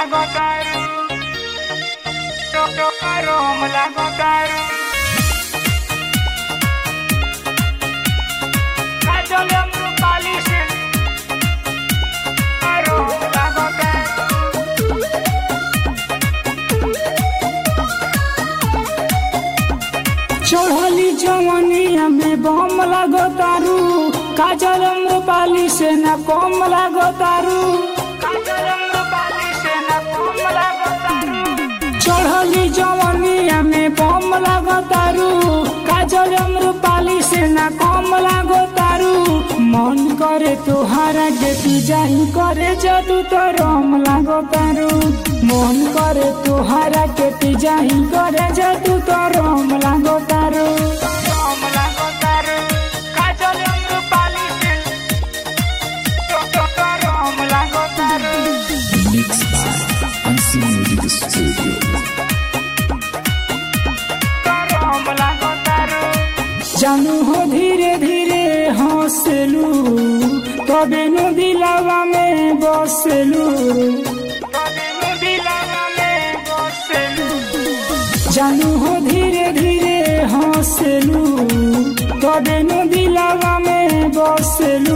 lagotaru Rom lagotaru Kajol yang berpalisin Rom lagotaru चढ़ली जवनिया में बम लागो तारू काजल अम्रपाली से न कम लागो तारू Kajol yang berpalisin Rom lagotaru चढ़ली जवनिया में बम लागो तारू काजल अम्रपाली से न कम लागो तारू मन करे तुहारा के तू जाही करे जादू तो रम लागो तारू मन करे तुहारा के तू जाही करे जादू तो रम लागो तारू Rom lagotaru Kajol yang berpalisin Rom lagotaru Mixed by Unseen Music Studio. Rom lagotaru जानू हो धीरे धीरे हंसलू तबे नु दिलावा में बसलू Tademu bilangane boselu जानू हो धीरे धीरे हंसलू तबे नु दिलावा में बसलू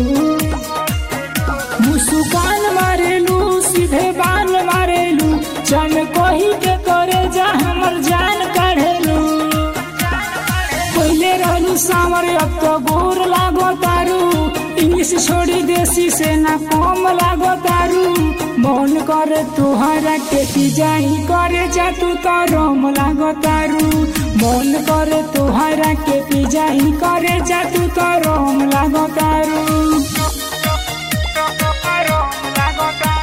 मुस्कान मारेलू सीधे बाल मारेलू चन कही के करे जा हमर जान काढ़ेलू पहले रहलू सावर अब तो गोर लागो तारू इंग्लिश छोड़ी देसी से ना कम लागो तारू मन करे तुहरा के जाही करे जा तू तो रम लागो तारू मन करे तुहरा के जाही करे जा तू तो रम लागो तारू Rom lagotan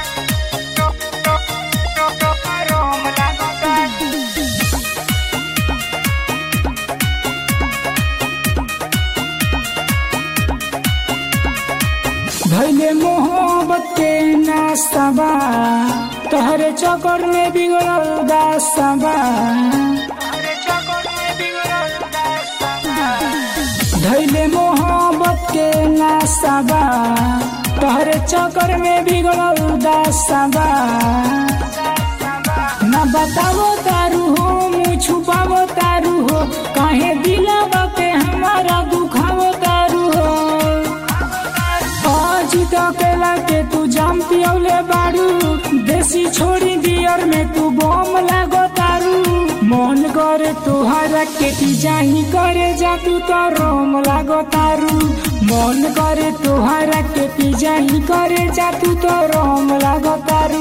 Rom lagotan भैले मोहब्बत के नास्तबा तहरे चक्कर में बिगड़ल दास्तबा Are chakor mein bigral dastana धैले मोहब्बत के नास्तबा तहरे चक्कर में बिगड़ल दास्तबा न बतावो तारू हो मुँह छुपावो तारू हो काहे दिलावा के हमारा दुखावो तारू हो आज अकेला के तू जाम पियौले बारू देसी छोड़ी दियर में तू बम लागो तारू मन करे तुहरा के ती जाही करे जा तू तो रोम लागो तारू मन करे तुहरा के ती जाही करे जा तू तो रोम लागो तारू